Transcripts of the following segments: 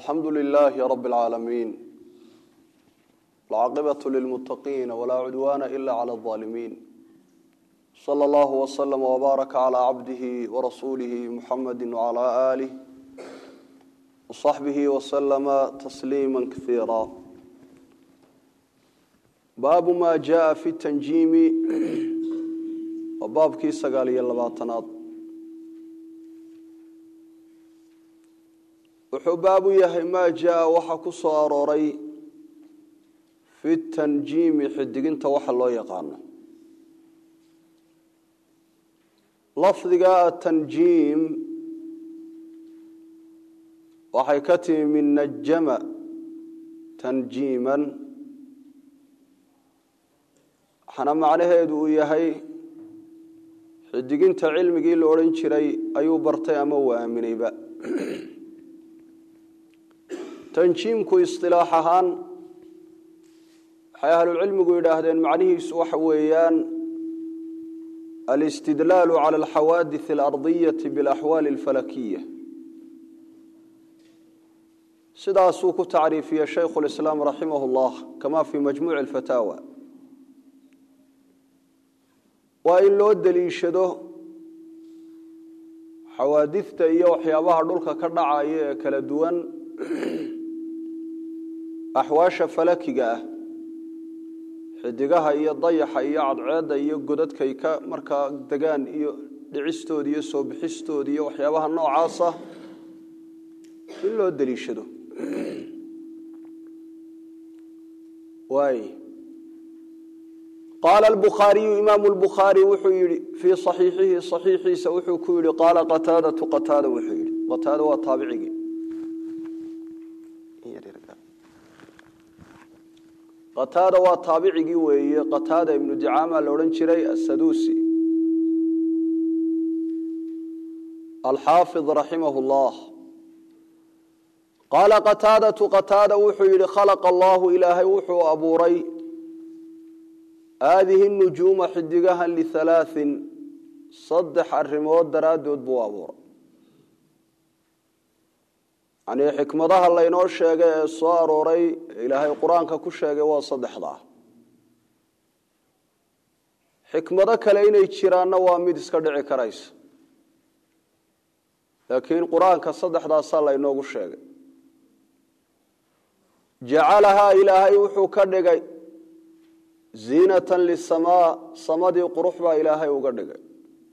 alxamdu lilaahi rabi اlcaalamiin alcaaqibatu lilmuttaqiina walaa cudwaana ila cala alظaalimiin sala allahu waslama wbaaraka calaa cabdihi warasuulihi muxamadi wcala aalih wasaxbihi waslama tasliima kaiira baabu ma jaءa fi tanjiimi waa baabkii sagaal iyo labaatanaad wuxuu baabu yahay maa jaa waxa ku soo arooray fi tanjiimi xidiginta waxa loo yaqaano lafdiga atanjiim waxay ka timi min najama tanjiiman waxaana macnaheedu uu yahay xidiginta cilmigii la odhan jiray ayuu bartay ama uu aaminayba tanjiimku isilaax ahaan waxay ahlulcilmigu yidhaahdeen macnihiisu waxa weeyaan alistidlaalu cala alxawaadith alardiyati bialaxwaali alfalakiya sidaasuu ku tacriifiyey shaykhu lislaam raximah llah kama fii majmuuci alfataawa waa in loo deliishado xawaadifta iyo waxyaabaha dhulka ka dhacaya ee kala duwan axwaasha falakiga ah xidigaha iyo dayaxa iyo cadceedda iyo godadkay ka markaa degaan iyo dhicistooda iyo soo bixistooda iyo waxyaabaha noocaasa in loo deliishado waay qaala albukhaariyu imaamu lbukhaari wuxuu yihi fii saxiixihi saxiixiisa wuxuu ku yihi qaala qataadatu qataada wuxuu yihi qataada waa taabicigii qataada waa taabicigii weeye qataada ibnu dicaama la odhan jiray asaduusi alxaafid raximah llah qaala qataadatu qataada wuxuu yihi khalaqa allahu ilaahay wuxuu abuuray haadihi nujuuma xidigahan lihalaain saddex arrimood daraaddood buu abuuray yanii xikmadaha laynoo sheegay ee soo arooray ilaahay qur-aanka ku sheegay waa saddexdaa xikmado kale inay jiraanna waa mid iska dhici karaysa laakiin qur-aanka saddexdaasaa laynoogu sheegay jacalahaa ilaahay wuxuu ka dhigay ziinatan lisamaa samadii qurux baa ilaahay uga dhigay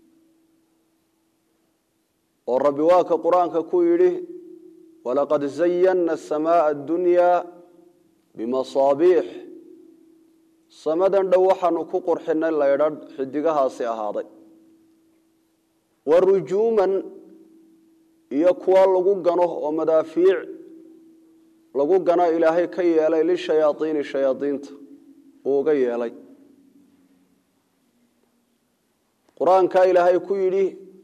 oo rabbi waa ka qur-aanka ku yidhi walaqad zayana samaaa addunyaa bimasaabiix samadan dhow waxaanu ku qurxinay laydhadh xidigahaasi ahaaday wa rujuuman iyo kuwa lagu gano oo madaafiic lagu gano ilaahay ka yeelay lishayaaiini shayaadiinta uu uga yeelay qur-aankaa ilaahay ku yidhi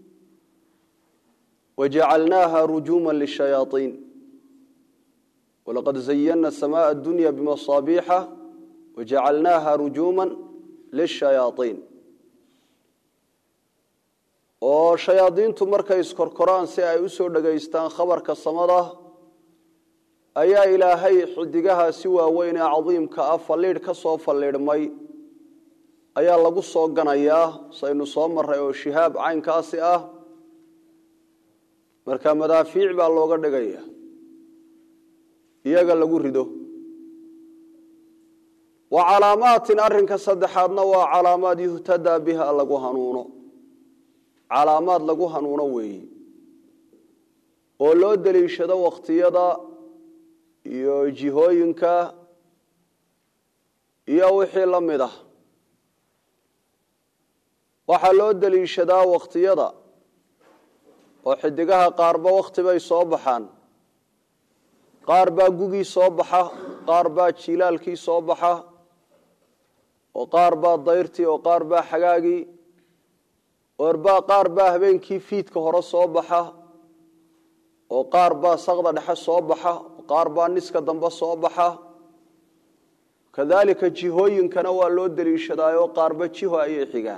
wjacalnaaha rujuuma lishayaaiin walaqad zayana samaaa addunya bimasaabiixa wajacalnaaha rujuuma lishayaaiin oo shayaadiintu markay iskorkoraan si ay usoo dhegaystaan khabarka samada ayaa ilaahay xidigaha si waaweyn ee cadiimka ah falliidh ka soo falliidhmay ayaa lagu soo ganayaa saynu soo maray oo shihaab caynkaasi ah marka madaafiic baa looga dhigaya iyaga lagu rido wa calaamaatin arinka saddexaadna waa calaamaad yuhtadaa biha lagu hanuuno calaamaad lagu hanuuno weeyi oo loo deliishado wakhtiyada iyo jihooyinka iyo wixii la mid ah waxaa loo deliishadaa wakhtiyada oo xidigaha qaarba wakhti bay soo baxaan qaar baa gugii soo baxa qaar baa jilaalkii soo baxa oo qaar baa dayrtii oo qaar baa xagaagii orbaa qaar baa habeenkii fiidka hore soo baxa oo qaar baa saqda dhexe soo baxa qaar baa niska dambe soo baxa kadaalika jihooyinkana waa loo deliishadaayoo qaarba jiho ayay xigaan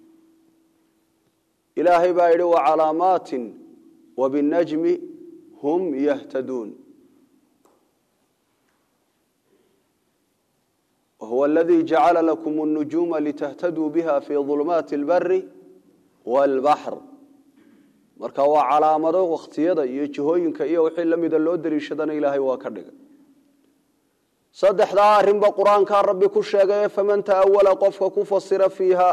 ilaahay baa yidhi wacalaamaatin wabinajmi hum yahtaduun wahuwa aladii jacala lakum اnujuuma litahtaduu biha fi ظulmaati اlbari wاlbaxr marka waa calaamado wakhtiyada iyo jihooyinka iyo wixii la mida loo dariishadana ilaahay waa ka dhigay saddexdaa arrinba qur-aankaa rabbi ku sheegaye faman ta'awala qofka ku fasira fiiha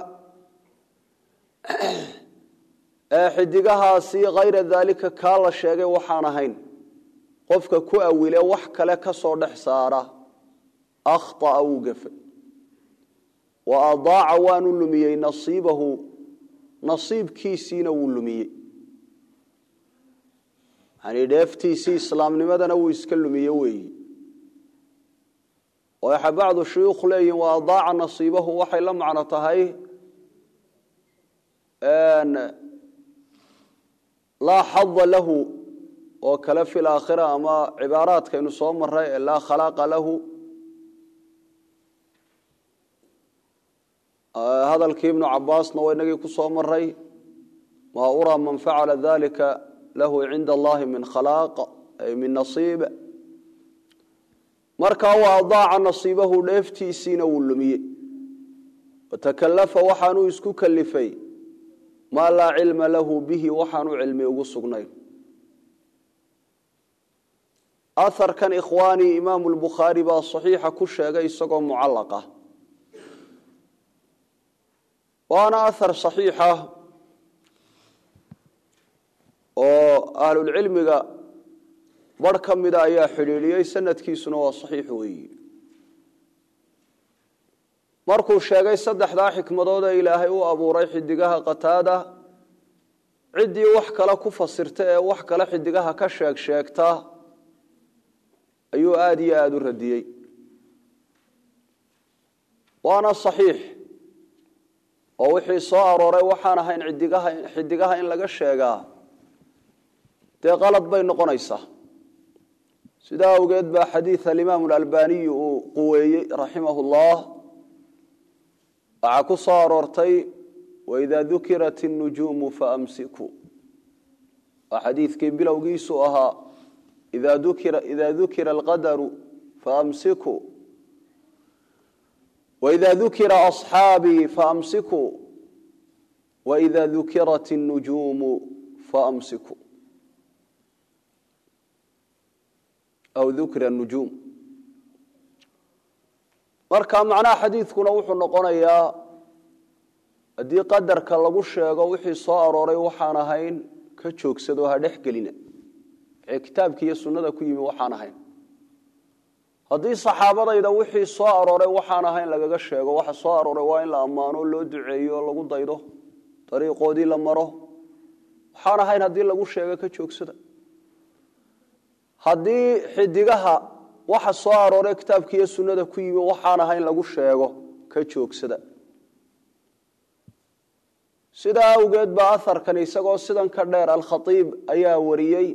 ee xidigahaasi hayra daalika kaa la sheegay waxaan ahayn qofka ku awile wax kale ka soo dhex saara akhطa'a wuu gafe wa adaaca waanu lumiyey nasiibahu nasiibkiisiina wuu lumiyey yani dheeftiisii islaamnimadana wuu iska lumiye weeyi oo waxay bacdu shuyuukh leeyihin wa adaaca nasiibahu waxay la macno tahay laa xada lahu oo kale fi laakhira ama cibaaraadkaynu soo maray ee laa khalaaqa lahu hadalkii ibnu cabaasna waa inagii ku soo maray maa uraa man facala dalika lahu cinda allahi min khalaaq ay min nasiib markaa wa adaaca nasiibahu dheeftiisiina wuu lumiyey watakalafa waxaanuu isku kalifay maa laa cilma lahu bihi waxaanu cilmi ugu sugnayn aharkan ikhwaanii imaamu lbukhaari baa saxiixa ku sheegay isagoo mucallaqa waana ahar saxiixa oo ahlulcilmiga barh ka mida ayaa xidhiidhiyey sanadkiisuna waa saxiix weeyi markuu sheegay saddexdaa xikmadood ee ilaahay u abuuray xidigaha qataada ciddii wax kale ku fasirta ee wax kale xidigaha ka sheeg sheegta ayuu aada iyo aada u radiyey waana saxiix oo wixii soo arooray waxaan ahayn idigaha xidigaha in laga sheegaa dee qalad bay noqonaysaa sidaa awgeed baa xadiid alimaam alalbaniyi uu quweeyey raximah llah waxaa ku soo aroortay waida dukirat الnujuumu faamsikuu waa xadiidkii bilowgiisu ahaa ida dukira alqadaru faamsikuu waida dukira aصxaabii faamsikuu waida dukirat الnujuumu faamsikuu aw dukira nujuum marka macnaha xadiidkuna wuxuu noqonayaa haddii qadarka lagu sheego wixii soo arooray waxaan ahayn ka joogsado ha dhex gelina wixii kitaabki iyo sunnada ku yimi waxaan ahayn haddii saxaabadayda wixii soo arooray waxaan ahayn lagaga sheego waxa soo arooray waa in la ammaano loo duceeyo lagu daydo dariiqoodii la maro waxaan ahayn haddii lagu sheego ka joogsada haddii xidigaha waxa soo arooray kitaabka iyo sunnada ku yimi waxaan ahayn lagu sheego ka joogsada sidaa awgeed baa aharkan isagoo sidan ka dheer alkhaiib ayaa wariyey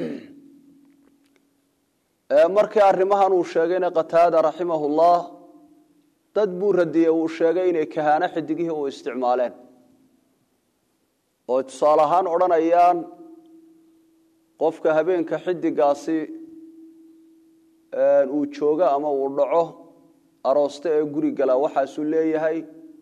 markii arrimahan uu sheegayna qataada raximah ullah dad buu radiyey uu sheegay inay kahaano xidigihii u isticmaaleen oo tusaale ahaan odhanayaan qofka habeenka xidigaasi uu joogo ama uu dhaco arooste ee guri gala waxaasuu leeyahay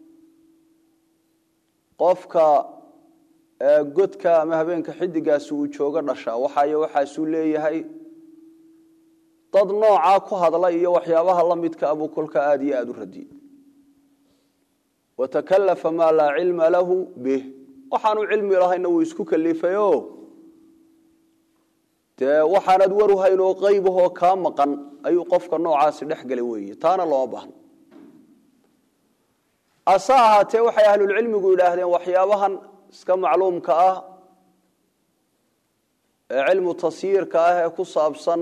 qofka godka ama habeenka xidigaasi uu joogo dhasha waxay waxaasuu leeyahay dad noocaa ku hadla iyo waxyaabaha la midka abuu kolka aada iyo aada u radiyey watakalafa maa laa cilma lahu bih waxaanu cilmi lahayna wuu isku kalifayo dee waxaanad waruhayn oo qaybahoo kaa maqan ayuu qofka noocaasi dhex galay weeye taana looma baahno ase ahaatee waxay ahlulcilmigu yidhaahdeen waxyaabahan iska macluumka ah ee cilmu tasyiirka ah ee ku saabsan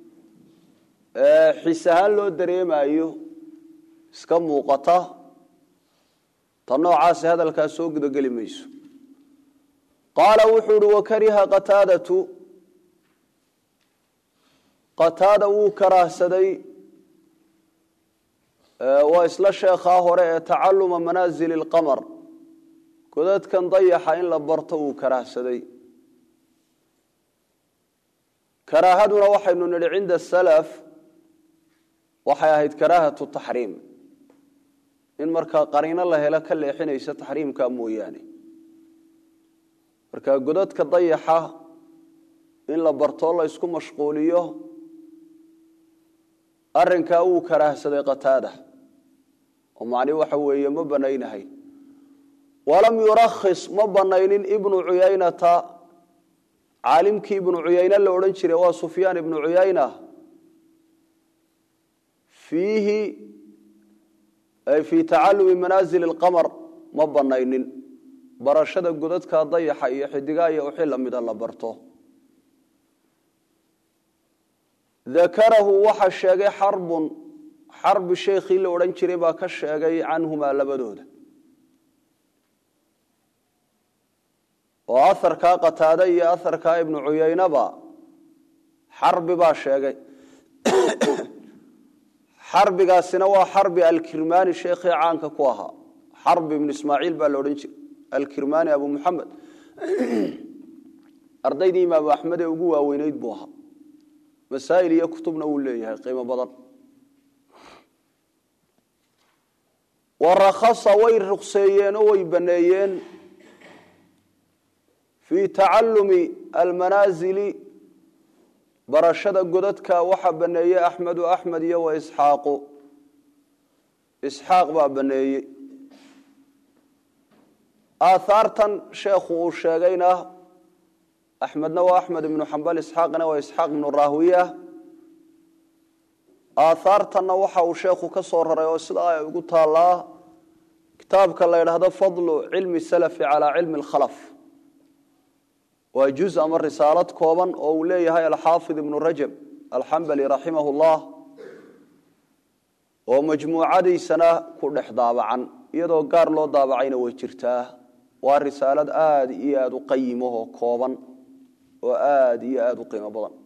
xis ahaan loo dareemayo iska muuqata ta noocaasi hadalkaas soo gudageli mayso qaala wuxuu uhi wakariha qataadatu qataada wuu karaahsaday waa isla sheekhaa hore ee tacaluma manaazili اlqamar godadkan dayaxa in la barto wuu karaahsaday karaahaduna waxaynu nidhi cinda salaf waxay ahayd karaahatu taxriim in markaa qariino la helo ka leexinaysa taxriimka mooyaane marka godadka dayaxa in la bartoo la isku mashquuliyo arinkaa wuu karaahsaday qataada oo macni waxa weeye ma banaynahay walam yurakhis ma banaynin ibnu cuyaynata caalimkii ibnu cuyayne la odhan jiray waa sufyaan ibnu cuyayna fiihi ay fii tacalumi manaazili اlqamar ma banaynin barashada godadka dayaxa iyo xidigaa iyo wixii lamida la barto dakarahu waxa sheegay xarbun xarbi sheekhii la odhan jiray baa ka sheegay canhumaa labadooda oo aharkaa qataade iyo aharkaa ibnu cuyaynaba xarbi baa sheegay xarbigaasina waa xarbi alkirmani sheekhii caanka ku ahaa xarbi ibnu ismaaciil baa la odhan jiray alkirmani abu muxamed ardaydii imaamu axmed ee ugu waaweyneyd buu ahaa masaa'il iyo kutubna wuu leeyahay qiimo badan warakhasa way ruqseeyeen oo way baneeyeen fii tacalumi almanaazili barashada godadka waxaa baneeyey axmedu axmed iyo wa isxaaqu isxaaq baa baneeyey aathaartan sheekhu uu sheegayna axmedna waa axmed ibnu xambal isxaaqna waa isxaaq ibnu rahwiya aathaartanna waxa uu sheekhu ka soo raray oo sidaa ay ugu taallaa kitaabka la ydhaahdo fadlu cilmi salafi calaa cilmi alkhalaf waa juz ama risaalad kooban oo uu leeyahay alxaafid ibnu rajab alxambali raximah llah oo majmuucadiisana ku dhex daabacan iyadoo gaar loo daabacayna way jirtaa waa risaalad aada iyo aada u qayimahoo kooban oo aada iyo aada u qiimo badan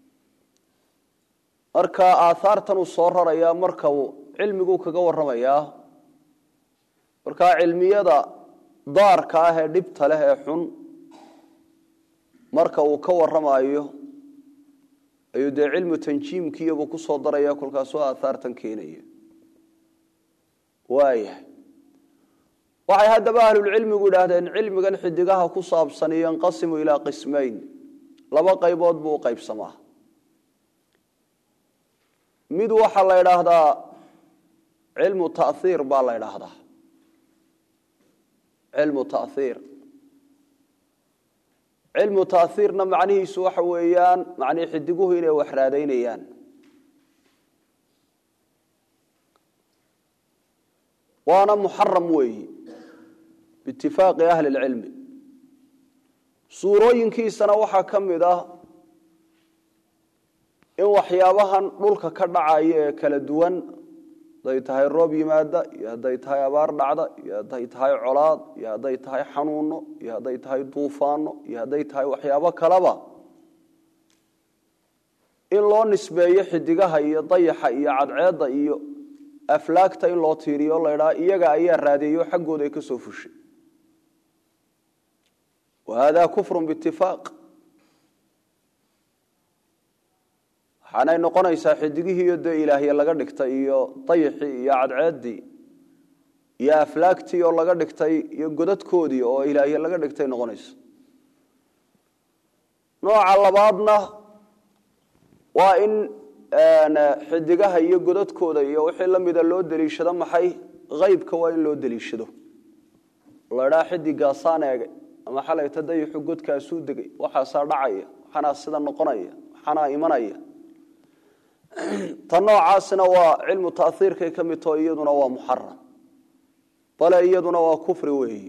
marka aathaartan uu soo rarayaa marka uu cilmiguu kaga warramayaa markaa cilmiyada daarka ah ee dhibta leh ee xun marka uu ka warramayo ayuu dee cilmu tanjiimkiiyabuu ku soo daraya kolkaasoo aathaartan keenaya waayahay waxay haddaba ahlulcilmigu idhaahdeen cilmigan xidigaha ku saabsan yanqasimu ilaa qismayn laba qaybood buu u qaybsamaa mid waxaa la idhaahdaa cilmu taiir baa la idhaahdaa cilmu taiir cilmu taiirna macnihiisu waxa weeyaan macnii xidiguhu inay wax raadaynayaan waana muxaram weeyi biitifaaqi ahli lcilmi suurooyinkiisana waxaa ka mid ah in waxyaabahan dhulka ka dhacaya ee kala duwan hadday tahay roob yimaada iyo hadday tahay abaar dhacda iyo hadday tahay colaad iyo hadday tahay xanuuno iyo hadday tahay duufaano iyo hadday tahay waxyaabo kaleba in loo nisbeeyo xidigaha iyo dayaxa iyo cadceedda iyo aflaagta in loo tiiriyo la ydhaa iyaga ayaa raadeeyo xaggooda ay ka soo fushay wa hada kufru biitifaaq waxaanay noqonaysaa xidigihiiyo dee ilaahye laga dhigtay iyo dayixii iyo cadceeddii iyo aflaagtii oo laga dhigtay iyo godadkoodii oo ilaahye laga dhigtay noqonaysa nooca labaadna waa in xidigaha iyo godadkooda iyo wixii la mida loo deliishado maxay haybka waa in loo deliishado la dhaa xidigaasaan eegay ama xalayta dayixu godkaasuu degay waxaasaa dhacaya waxanaa sida noqonaya waxanaa imanaya ta noocaasina waa cilmu taiirkay ka mid taho iyaduna waa muxaram bale iyaduna waa kufri weeyi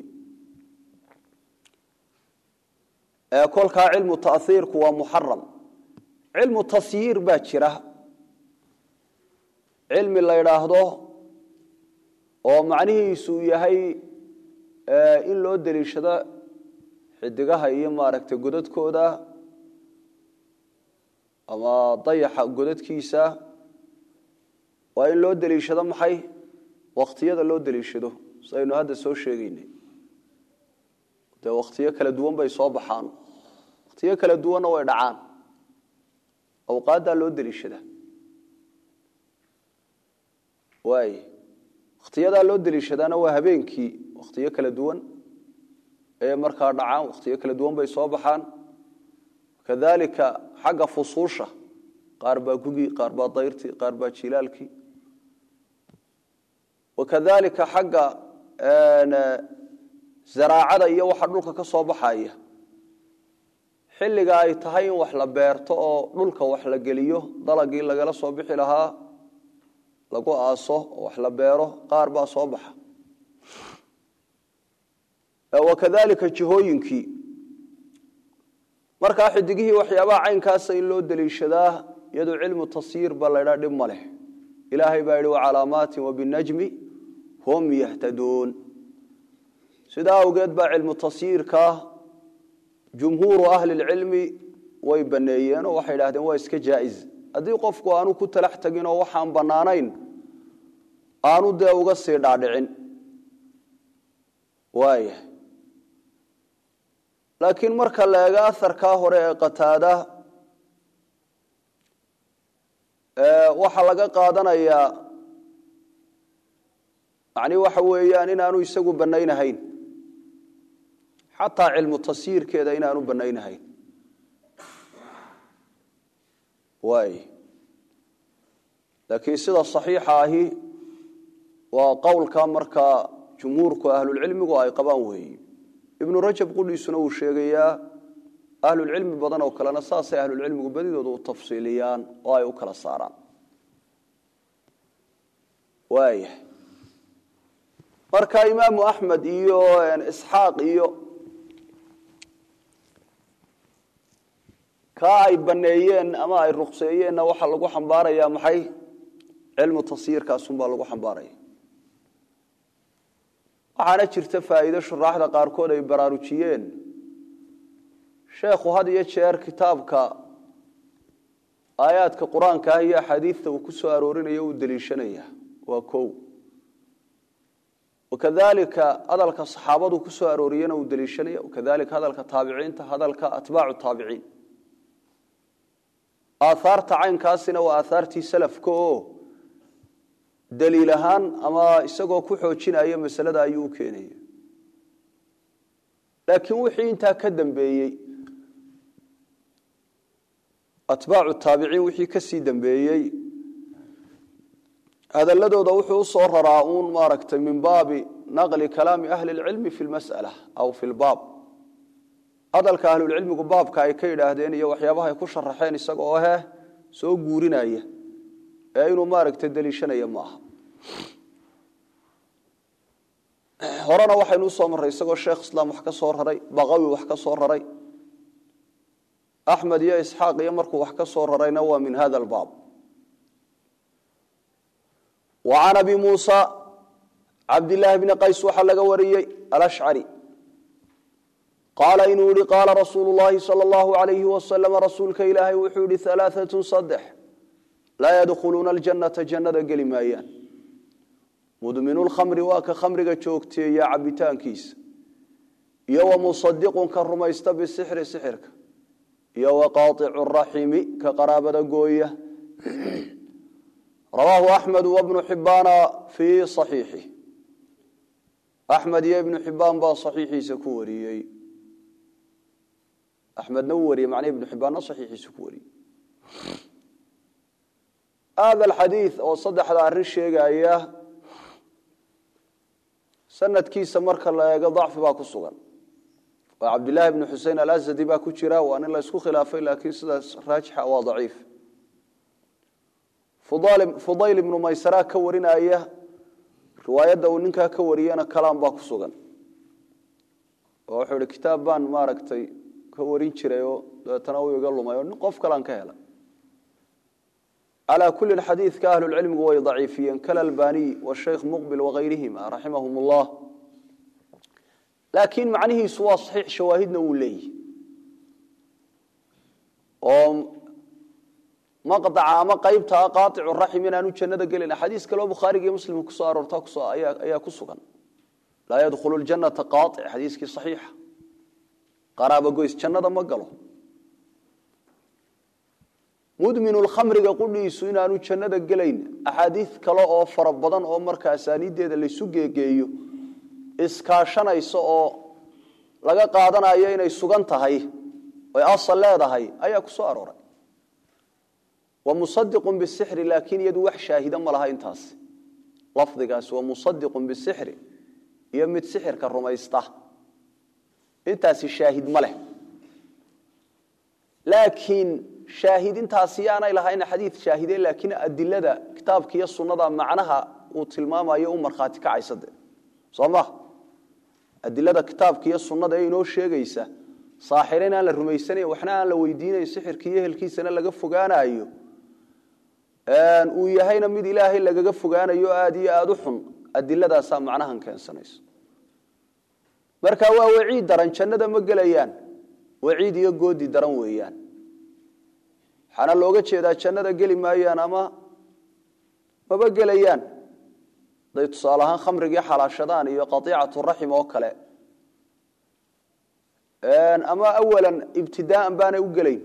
kolkaa cilmu taiirku waa muxaram cilmu tasyiir baa jira cilmi la ydhaahdo oo macnihiisu yahay in loo deliishado xidigaha iyo maaragtay godadkooda ama dayaxa godadkiisa waa in loo deliishado maxay wakhtiyada loo deliishado saynu hadda soo sheegaynay dee wakhtiyo kala duwan bay soo baxaan wakhtiyo kala duwanna way dhacaan awqaaddaa loo deliishadaa waay wakhtiyadaa loo deliishadaana waa habeenkii wakhtiyo kala duwan ee markaa dhacaan wakhtiyo kala duwan bay soo baxaan kadalika xagga fusuusha qaar baa gugii qaar baa dayrtii qaar baa jilaalkii wakadalika xagga zaraacada iyo waxa dhulka ka soo baxaya xilliga ay tahay in wax la beerto oo dhulka wax la geliyo dalagii lagala soo bixi lahaa lagu aaso oo wax la beero qaar baa soo baxa wakadalika jihooyinkii markaa xidigihii waxyaabaha caynkaasa in loo deliishadaa iyadoo cilmu tasyiir ba laydhaa dhib ma leh ilaahay baa yidhi wacalaamaatin wabinajmi hum yahtaduun sidaa awgeed baa cilmu tasyiirka jumhuuru ahli lcilmi way baneeyeen oo waxay idhahdeen waa iska jaa-is haddii qofku aanu ku talax tegin oo waxaan bannaanayn aanu dee uga sii dhaadhicin waaya laakiin marka la eego aharkaa hore ee qataada waxaa laga qaadanayaa yani waxa weeyaan inaanu isagu banaynahayn xataa cilmu tasyiirkeeda inaanu banaynahayn waay laakiin sida saxiixa ahi waa qowlka markaa jumhuurku ahlulcilmigu ay qabaan weeye ibnu rajab qudhiisuna uu sheegayaa ahlulcilmi badan oo kalena saasay ahlulcilmigu badidooda u tafsiiliyaan oo ay u kala saaraan waaya marka imaamu axmed iyo isxaaq iyo kaa ay baneeyeen ama ay ruqseeyeenna waxaa lagu xambaarayaa maxay cilmu tasyiirkaasunbaa lagu xambaaraya waxaana jirta faa'iide shuraaxda qaarkood ay baraarujiyeen sheekhu had iyo jeer kitaabka aayaadka qur-aanka ah iyo axaadiidta uu ku soo aroorinayo uu deliishanaya waa kow wakadalika hadalka saxaabadu ku soo arooriyena uu deliishanaya wakadalika hadalka taabiciinta hadalka atbaacu taabiciin aaaarta caynkaasina waa aaaartii salafka oo daliil ahaan ama isagoo ku xoojinaya masalada ayuu u keenaya laakiin wixii intaa ka dambeeyey atbaacu taabiciin wixii ka sii dambeeyey hadaladooda wuxuu u soo raraa uun maaragtay min baabi naqli kalaami ahli اlcilmi fi lmas'ala aw fi lbaab hadalka ahlulcilmigu baabka ay ka yidhaahdeen iyo waxyaabaha ay ku sharaxeen isaga oo heh soo guurinaya ee inuu maaragta deliishanaya ma aha horena waxaynu usoo marray isagoo sheekh islaam wax ka soo raray baqawi wax ka soo raray axmed iyo isxaaq iyo markuu wax ka soo rarayna waa min hada albaab wa can abi muusa cabdillaahi bni qays waxaa laga wariyey alashcari qaala inuu yihi qaala rasuulu llaahi sala allahu alayhi wasalama rasuulka ilaahay wuxuu yihi alaaatun saddex laa yadkhuluuna aljannata jannada geli maayaan mudminu lkhamri waa ka khamriga joogteeya cabitaankiisa iyo wa musadiqun ka rumaysta bisixri sixirka iyo wa qaaicu raximi ka qaraabada gooya rawaahu axmed wabnu xibaana fii saxiixi axmed iyo ibnu xibaan baa saxiixiisa ku wariyey axmedna uu wariyey macnaa ibnu xibaanna saxiixiisa ku wariyey hada alxadiid oo saddexda arrin sheegaya sanadkiisa marka la eego dacfi baa ku sugan oo cabdillaahi bnu xusein alazadi baa ku jira waa nin la isku khilaafay laakiin sidaas raajixa waa daciif fudayl ibnu maysara ka warinaya riwaayadda uu ninkaa ka wariyana kalaam baa ku sugan oo wuxuu ihi kitaab baan maaragtay ka warin jiray oo dabeetana uu iga lumay oo nin qof kalaan ka hela calaa kulli xadiidka ahlulcilmigu way daciifiyeen kalalbaniy washeykh muqbil wakayrihima raximahum ullah laakiin macnihiisu waa saxiix shawaahidna wuu leeyihi oo maqdaca ama qaybtaa qaaicu raxim inaanu jannada gelin xadiis kaleo bukhaariga iyo muslimka kusoo aroorta ayaa ku sugan laa yadkhulu ljanata qaaic xadiiskii saxiixa qaraaba goys jannada ma galo mudminu lkhamriga qudhiisu inaanu jannada gelayn axaadiid kale oo fara badan oo marka asaaniiddeeda laysu geegeeyo iskaashanaysa oo laga qaadanayo inay sugan tahay oy asal leedahay ayaa ku soo arooray wa musadiqun bisixri laakiin iyadu wax shaahida ma laha intaas lafdigaasi waa musadiqun bisixri iyo mid sixirka rumaysta intaasi shaahid ma leh laakiin shaahid intaasi yaanay lahayn xadiid shaahide laakiin adilada kitaabka iyo sunnada macnaha uu tilmaamayo u markhaati kacaysa de soo ma adilada kitaabka iyo sunnada ee inoo sheegaysa saaxire in aan la rumaysanayn waxna aan la weydiinayn sixirka iyo ehelkiisana laga fogaanayo uu yahayna mid ilaahay lagaga fogaanayo aada iyo aada u xun adiladaasaa macnahan keensanayso marka waa waciid daran jannada ma gelayaan waciid iyo goodi daran weeyaan waxaana looga jeedaa jannada geli maayaan ama maba gelayaan haday tusaale ahaan khamrigii xalaashadaan iyo qaiicatu raxim oo kale ama awalan ibtidaaan baanay u gelayn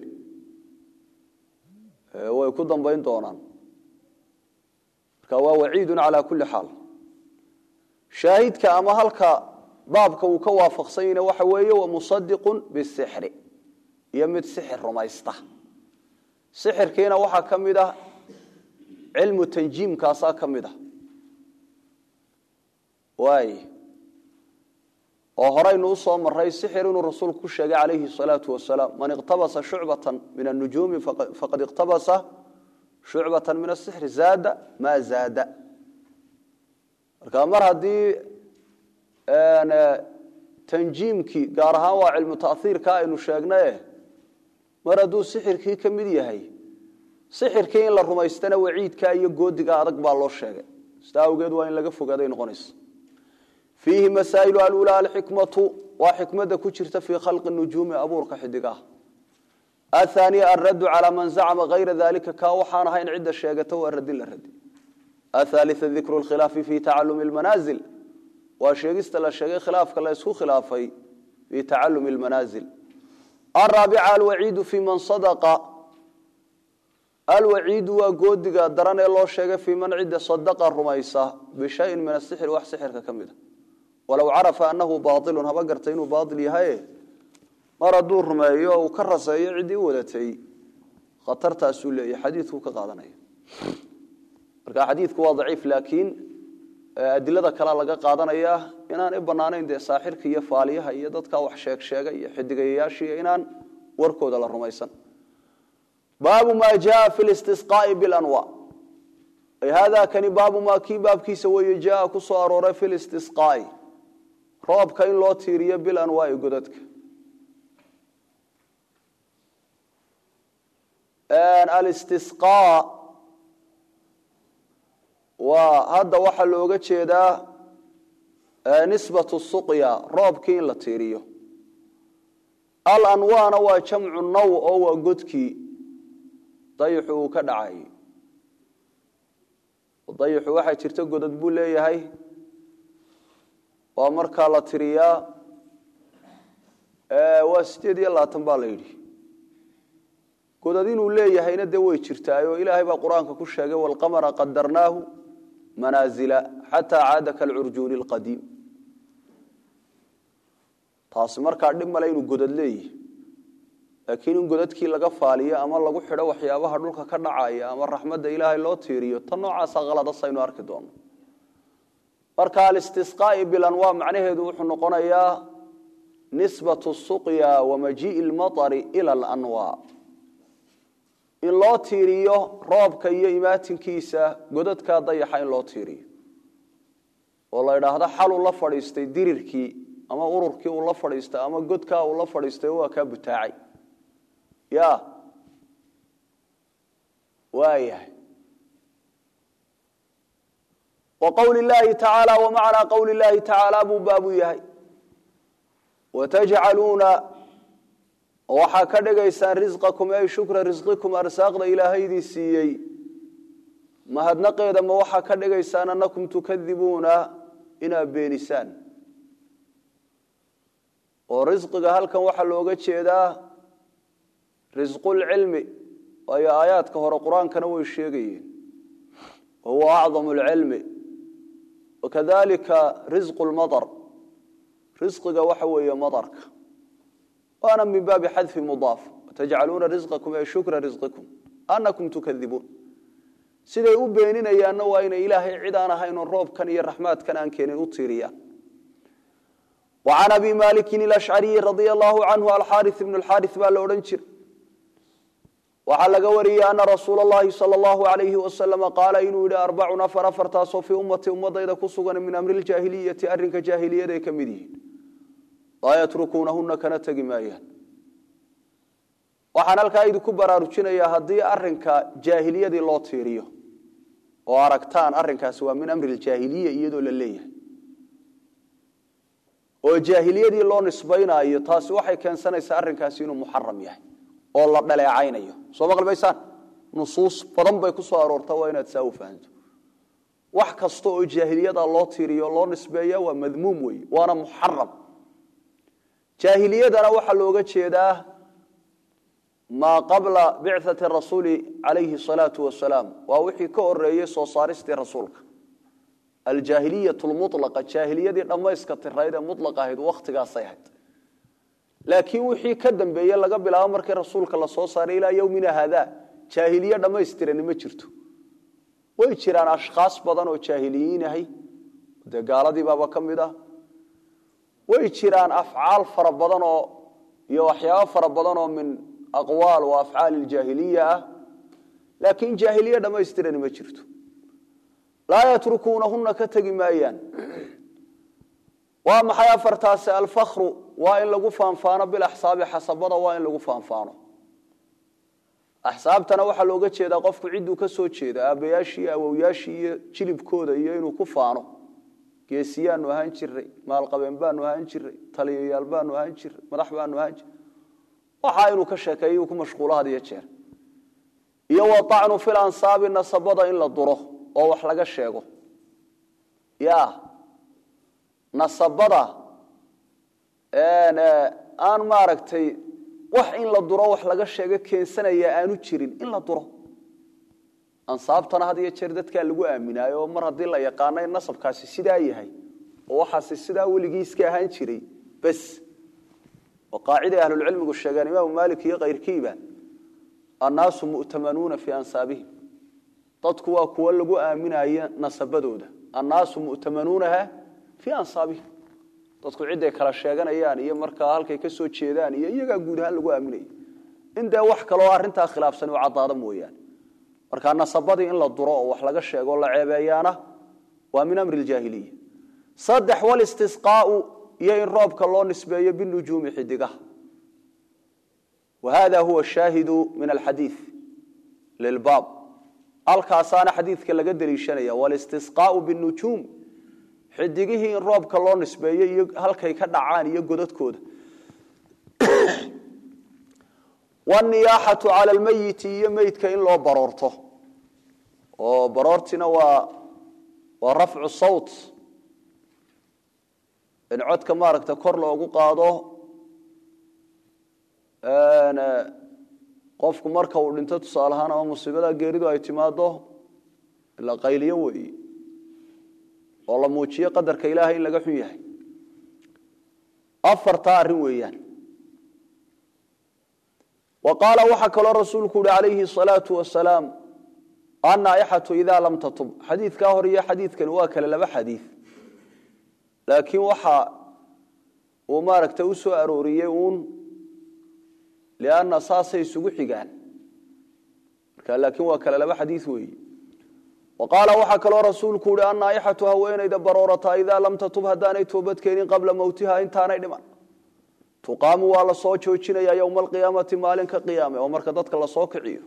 way ku dambayn doonaan marka waa waciidu calaa kulli xaal shaahidka ama halka baabka uu ka waafaqsanyana waxa weeye wa musadiqun bisixri iyo mid sixir rumaysta sixirkiina waxaa ka mid ah cilmu tanjiimkaasaa ka mid ah waay oo horaynu usoo maray sixir inuu rasuulku ku sheegay calayhi salaau wasalaam man iqtabasa shucbata min anujuumi faqad iqtabasa shucbata min asixri zaada maa zaada marka mar haddii tanjiimkii gaar ahaan waa cilmu taiirka aynu sheegnaye mar hadduu sixirkii ka mid yahay sixirkii in la rumaystana waciidka iyo goodiga adag baa loo sheegay sida awgeed waa in laga fogaaday noqonaysa fiihi masaa'ilu alula alxikmatu waa xikmada ku jirta fii khalqi nujuumi abuurka xidigaha athaniya alraddu calaa man zacma hayra dalika kaa waxaan ahayn cidda sheegata waa radin la radi athaalia dikru lkhilaafi fi tacalumi lmanaazil waa sheegista la sheegay khilaafka la isku khilaafay fii tacalumi lmanaazil araabica alwaciidu fii man sadaqa alwaciidu waa goodiga daran ee loo sheegay fii man cidda sadaqa rumaysa bishayin min asixri wax sixirka ka mid a walow carafa anahu baailun haba gartay inuu baail yahaye mar hadduu rumeeyo uu ka raseeyo ciddii u wadatay khatartaasuu leeyahy xadiidkuu ka qaadanaya marka xadiidku waa daciif laakiin adilada kalea laga qaadanaya inaan i banaanayn dee saaxirka iyo faaliyaha iyo dadka wax sheeg sheega iyo xidigayayaashiiyo inaan warkooda la rumaysan baabu ma jaa fi listisqaai bilanwa hada kani baabu maa kii baabkiisa weeye jaa ku soo arooray fi listisqaai roobka in loo tiiriyo bilanwaai godadka alistisqaa waa hadda waxaa looga jeedaa nisbatu suqya roobkii in la tiiriyo alanwaana waa jamcu naw oo waa godkii dayixu uu ka dhacay dayixu waxaa jirta godad buu leeyahay waa markaa la tiriyaa waa sideed iyo labaatan baa la yidhi godad inuu leeyahayna dee way jirtaayoo ilaahay baa qur-aanka ku sheegay waalqamara qadarnaahu manaazila xataa caada kalcurjuuni lqadiim taasi markaa dhib male inuu godad leeyahy laakiin in godadkii laga faaliyo ama lagu xidho waxyaabaha dhulka ka dhacaya ama raxmadda ilaahay loo tiiriyo tan noocaasa haladasaynu arki doono marka alistisqaai bilanwaa macnaheedu wuxuu noqonayaa nisbatu suqya wa majii'i lmaari ila alanwaa in loo tiiriyo roobka iyo imaatinkiisa godadkaa dayaxa in loo tiiriyo oo la idhaahdo xaluu la fadhiistay dirirkii ama ururkii uu la fadhiistay ama godkaa uu la fadhiistay waa kaa butaacay ya waayahay wa qowli llaahi tacaala wa macnaa qowli llaahi tacaala buu baabu yahay watajcaluuna waxaa ka dhigaysaan risqakum ay shukra risqikum arsaaqda ilaahaydii siiyey mahadnaqeeda ma waxaa ka dhigaysaan annakum tukadibuuna inaad beenisaan oo risqiga halkan waxaa looga jeedaa risqulcilmi waayo aayaadka hore qur-aankana way sheegayeen wahuwa acdamu lcilmi wakadalika risqu lmadar risqiga waxa weeye madarka waana min baabi xadfi mudaaf watajcaluuna risqakum ee shukra risqikum anakum tukadibuun siday u beeninayaanna waa inay ilaahay cid aan ahaynoo roobkan iyo raxmaadkan aan keenin u tiiriyaan وعن أبي مالك الأشعري رضي الله عنه الحارث بن الحارث baa la odhan jiray waxaa laga wariyey أنa رasuul الlahi صلى الله عليه وسلم qaala inuu yihi arbacun afar afartaasoo fii ummati ummadayda ku sugan min amri اljaahiliyati arrinka jaahiliyada ay ka mid yihiin laa yatrukuunahuna kana tegi maayaan waxaan halkaa idinku baraarujinayaa haddii arinka jaahiliyadii loo tiiriyo oo aragtaan arrinkaasi waa min amri اljaahiliya iyadoo la leeyahay oo jaahiliyadii loo nisbaynaayo taasi waxay keensanaysaa arrinkaasi inuu muxaram yahay oo la dhaleecaynayo soo maqli maysaan nusuus badan bay ku soo aroortaa waa inaad saa u fahanto wax kasta oo jaahiliyada loo tiiriyo loo nisbeeya waa madmuum weeye waana muxaram jaahiliyadana waxaa looga jeedaa maa qabla bicati rasuuli calayhi salaatu wasalaam waa wixii ka horeeyey soo saaristii rasuulka aljaahiliyat lmulaqa jaahiliyadii dhammayska tirayd ee mulaqa ahayd wakhtigaasay ahayd laakiin wixii ka dambeeye laga bilaabo markii rasuulka la soo saaray ilaa yowmina haada jaahiliye dhammaystirani ma jirto way jiraan ashkhaas badan oo jaahiliyiin ahay dee gaaladiibaaba ka mid ah way jiraan afcaal fara badan oo iyo waxyaabo fara badan oo min aqwaal wa afcaal iljaahiliya ah laakiin jaahiliye dhammaystirani ma jirto laa yatrukuunahuna ka tegi maayaan waa maxay afartaasi alfakru waa in lagu faanfaano bilaxsaabi xasabada waa in lagu faanfaano axsaabtana waxaa looga jeedaa qofku cidduu ka soo jeeda aabbayaashii iyo awowyaashii iyo jilibkooda iyo inuu ku faano geesiyaanu ahaan jiray maalqabeen baanu ahaan jiray taliyayaal baanu ahaan jiray madax baanu ahaan jiray waxaa inuu ka sheekeeyo ku mashquulo had iyo jeer iyo waacnu fil ansaabi nasabada in la duro oo wax laga sheego ya nasabada aan maaragtay wax in la duro wax laga sheego keensanaya aanu jirin in la duro ansaabtana had iyo jeer dadkaa lagu aaminaayo oo mar haddii la yaqaano in nasabkaasi sidaa yahay oo waxaasi sidaa weligii iska ahaan jiray bes oo qaaciday ahlulcilmigu sheegeen imaamu maalik iyo kayrkiiba annaasu mu'tamanuuna fii ansaabihim dadku waa kuwo lagu aaminayo nasabadooda annaasu mu'tamanuunaha fii ansaabihim dadku ciday kala sheeganayaan iyo markaa halkay ka soo jeedaan iyo iyagaa guud ahaan lagu aaminaya in dee wax kaloo arrintaa khilaafsan u caddaado mooyaane markaa nasabadii in la duro oo wax laga sheego la ceebeeyaana waa min amri ljaahiliya saddex walistisqaau iyo in roobka loo nisbeeyo binujuumi xidigaha wa hada huwa shaahidu min alxadiid lilbaab halkaasaana xadiidka laga deliishanaya walistisqaau binujuum xidigihii in roobka loo nisbeeyo iyo halkay ka dhacaan iyo godadkooda waniyaaxatu cala lmeyiti iyo meydka in loo baroorto oo baroortina waa waa rafcu sawt in codka maaragta kor loogu qaado qofku marka uu dhinto tusaale ahaan ama musiibada geeridu ay timaado ila qayliyo weeye oo la muujiyo qadarka ilaahay in laga xun yahay afartaa arrin weeyaan wa qaala waxaa kaloo rasuulku uhi calayhi salaatu wasalaam annaaixatu idaa lam tatub xadiidkaa hor iyo xadiidkani waa kale laba xadiid laakiin waxa uu maaragta u soo arooriyey uun lianna saasay isugu xigaan marka laakiin waa kale laba xadiid weeye wa qaala waxaa kaloo rasuulku uhi annaaixatu haweenayda baroorata idaa lam tatub haddaanay toobadkeenin qabla mowtiha intaanay dhiman tuqaamu waa la soo joojinaya yowma alqiyaamati maalinka qiyaame oo marka dadka lasoo kiciyo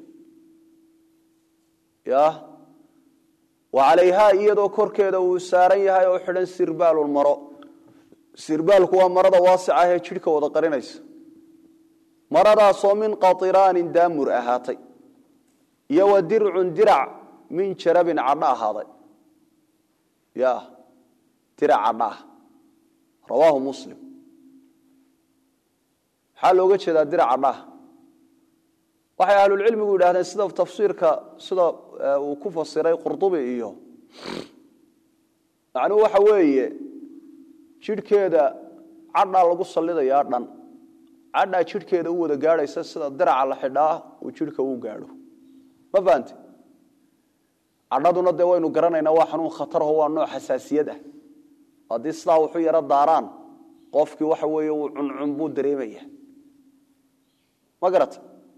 ya wa calayhaa iyadoo korkeeda uu saaran yahay oo xidhan sirbaalun maro sirbaalku waa marada waasica ahee jidhka wada qarinaysa maradaasoo min qatiraanin daamur ahaatay iyo wa dircun dirac min jarabin cadho ahaaday ya dirac cadho ah rawaahu muslim maxaa looga jeedaa dirac cadhaah waxay ahlulcilmigu yidhahdeen sida tafsiirka sida uu ku fasiray qurdubi iyo macnuhu waxa weeye jidhkeeda cadhaa lagu sallidayaa dhan cadhaa jidhkeeda u wada gaadhaysa sida diraca la xidhaa uu jidhka u gaadho ma fahante cadhaduna dee waynu garanaynaa waa xanuun khatarho waa nooc xasaasiyad ah haddii sidaa wuxu yaro daaraan qofkii waxa weeye uu cuncun buu dareemaya ma garata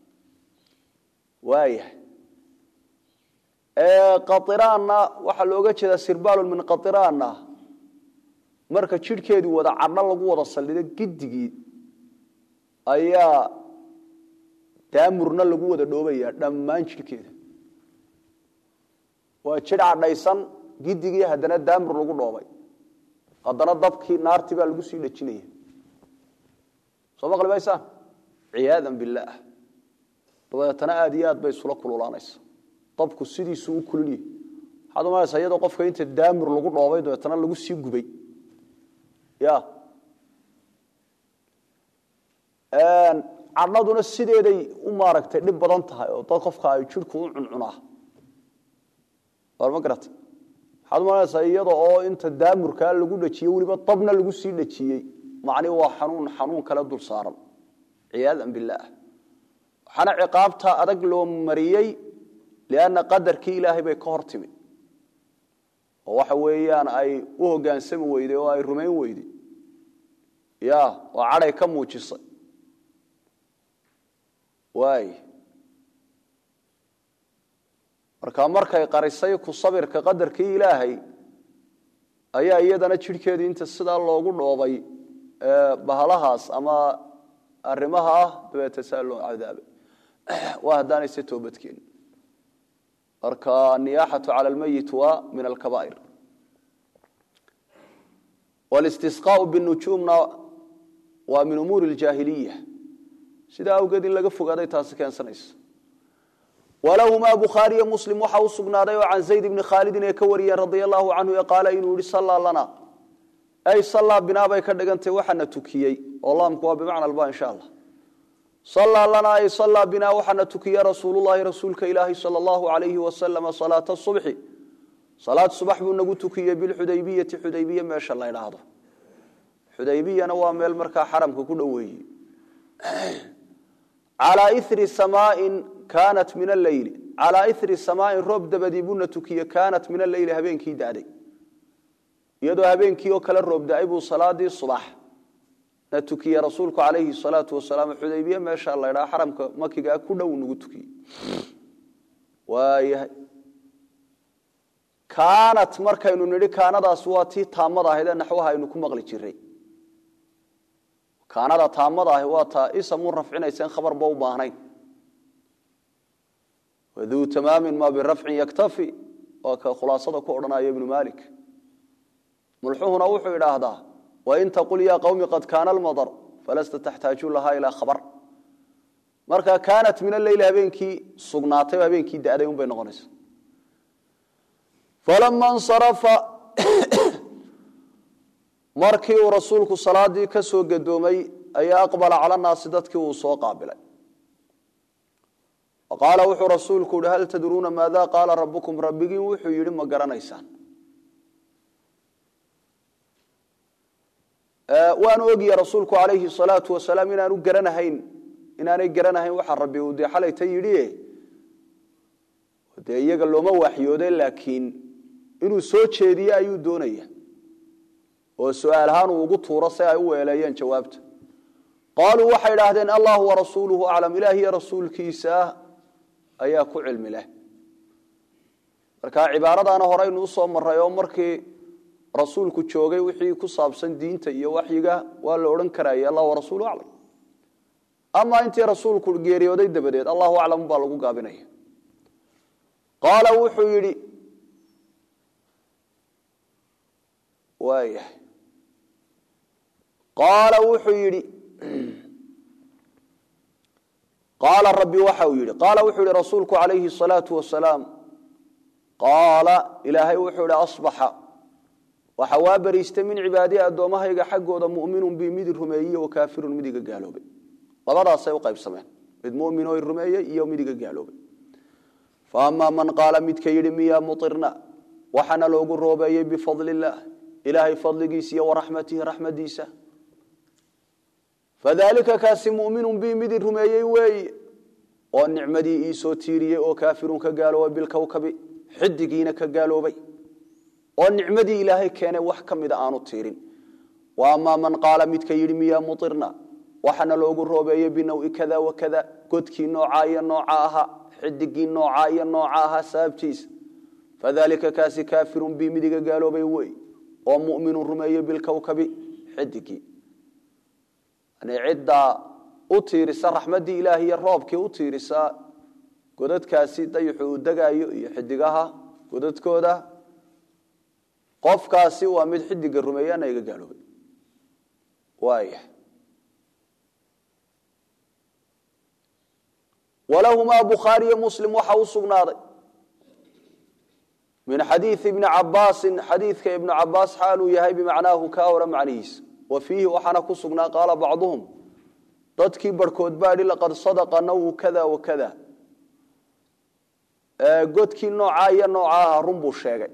waaya qairaanna waxaa looga jeedaa sirbaalun min qairaanna marka jidhkeedii wada cadho lagu wada saldhido gidigii ayaa daamurna lagu wada dhoobaya dhammaan jidhkeeda waa jidh cadhaysan gidigii haddana daamur lagu dhoobay haddana dabkii naartii baa lagu sii dhejinaya soo maqli maysaan ciyaadan billaah dabeetana aad iyo aad bay isula kululaanaysa dabku sidiisuu u kululyahy waxaad umalaysaa iyadoo qofka inta daamur lagu dhoobay dabeetana lagu sii gubay ya cadhaduna sideeday u maaragtay dhib badan tahay oo dad qofka ay jidhku u cuncunaa ma garata waxaad umalanaysaa iyada oo inta daamurkaa lagu dhejiyey weliba dabna lagu sii dhejiyey macni waa xanuun xanuun kale dul saaran ciyaadan billaah waxaana ciqaabta adag loo mariyey lianna qadarkii ilaahay bay ka hor timi oo waxa weeyaan ay u hogaansami weyday oo ay rumayn weyday ya oo cadhay ka muujisay waay marka markay qarisay ku sabirka qadarkii ilaahay ayaa iyadana jidhkeedii inta sidaa loogu dhoobay bahalahaas ama arrimaha ah dabeeta saa loo cadaabay waa haddaanayse toobadkeen marka aniyaaxatu cala almayit waa min alkabaa'ir walistisqaau binujuumna waa min umuuri aljaahiliya sidaa awgeed in laga fogaaday taasi keensanaysa walahumaa bukhaariyo muslim waxa u sugnaaday oo can zayd bni khaalidin ee ka wariyeen radia allahu canhu ee qaala inuu yihi sallaa lana ay sallaa binaa bay ka dhigantay waxaana tukiyey oo laamku waa bimacna alba insha allah sallaa lana ay sallaa binaa waxaana tukiye rasuulullahi rasuulka ilaahi sala allahu alayhi wasalama salaata subxi salaad subax buu nagu tukiyey bilxudaybiyati xudaybiye meesha la ydhaahdo xudaybiyana waa meel markaa xaramka ku dhoweeye calaa iri samaain kaanat min alleyli calaa iri samaain roob dabadii buuna tukiye kaanat min alleyli habeenkii da'day iyadoo habeenkii oo kale roob da-ay buu salaadii subax na tukiye rasuulku calayhi salaatu wasalaam xudaybiye meesha la ydhaha xaramka makigaa ku dhow nagu tukiyey waayahay kaanat markaynu nidhi kaanadaas waa tii taamada ahayd ee naxwaha aynu ku maqli jiray kaanada taamada ahi waa taa isamu rafcinaysa in khabarba u baahnayn waduu tamaamin ma birafcin yaktafi waa ka khulaasada ku odhanaya ibnu malik mulxuhuna wuxuu idhaahdaa wain taqul ya qawmi qad kaana almadar falasta taxtaaju lahaa ilaa khabar marka kaanat min alleyli habeenkii sugnaatay oo habeenkii da'day un bay noqonaysa falama nsarafa markii uu rasuulku salaadii ka soo gadoomay ayaa aqbala cala naasi dadkii uu soo qaabilay qaala wuxuu rasuulku yihi hal tadruuna maada qaala rabukum rabbigiin wuxuu yidhi ma garanaysaan waanu ogiya rasuulku calayhi salaatu wasalaam inaanu garanahayn inaanay garanahayn waxa rabbi uu dee xalayta yidhi dee iyaga looma waxyoode laakiin inuu soo jeediye ayuu doonaya oo su-aal ahaan uu ugu tuuro si ay u weeleeyeen jawaabta qaaluu waxay idhaahdeen allahu warasuuluhu aclam ilaahiyo rasuulkiisa ayaa ku cilmi leh marka cibaaradaana horeynu usoo maray oo markii rasuulku joogay wixii ku saabsan diinta iyo waxyiga waa la odhan karaya allah warasuulu aclam ama intii rasuulku geeriyooday dabadeed allahu aclam baa lagu gaabinaya qaala wuxuu yidhi waayahay qaala wuxuu yidhi qaala rabbi waxa uu yidhi qaala wuxuu yihi rasuulku calayhi الsalaau wasalaam qaala ilaahay wuxuu ihi asbaxa waxa waa beriistay min cibaadihi addoommahayga xaggooda mu'minun bi mid rumeeye wa kaafirun mid iga gaaloobay labadaasay u qaybsameen mid mumin oo rumeeyey iyo mid iga gaaloobay fa amaa man qaala midka yidhi miyaa muirna waxaana loogu roobeeyey bifadli illaah ilaahay fadligiisa iyo waraxmatihi raxmadiisa fadalika kaasi muminun bi mid i rumeeyey weeye oo nicmadii iisoo tiiriyey oo kaafirun ka gaaloobay bilkowkabi xidigiina ka gaaloobay oo nicmadii ilaahay keenay wax ka mida aanu tiirin wa amaa man qaala midka yidhi miyaa muirna waxaana loogu roobeeyey binawi kada wakada godkii noocaa iyo nooca ahaa xidigii noocaa iyo nooca ahaa sababtiisa fadalika kaasi kaafirun bi midiga gaaloobay wey oo muminun rumeeyey bilkowkabi xidigii ciddaa u tiirisa raxmaddii ilaah iyo roobkii u tiirisa godadkaasi dayixu uu degaayo iyo xidigaha godadkooda qofkaasi waa mid xidiga rumeeyana iga gaaloobay waaya walahumaa bukhaariyo muslim waxa u sugnaaday min xadiii ibni cabaasin xadiidka ibnu cabaas xaaluu yahay bimacnaahu kaa hore macnihiisa wa fiihi waxaana ku sugnaa qaala bacduhum dadkii barhkood baa idhi laqad sadaqa nawu kada wa kada godkii noocaa iyo nooca aha run buu sheegay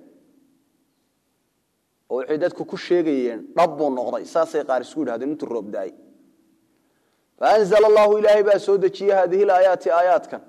oo waxay dadku ku sheegayeen dhab buu noqday saasay qaar isku yidhahdeen intuu roob daay faanzla allahu ilaahay baa soo dejiyey haadihi laayaati aayaadkan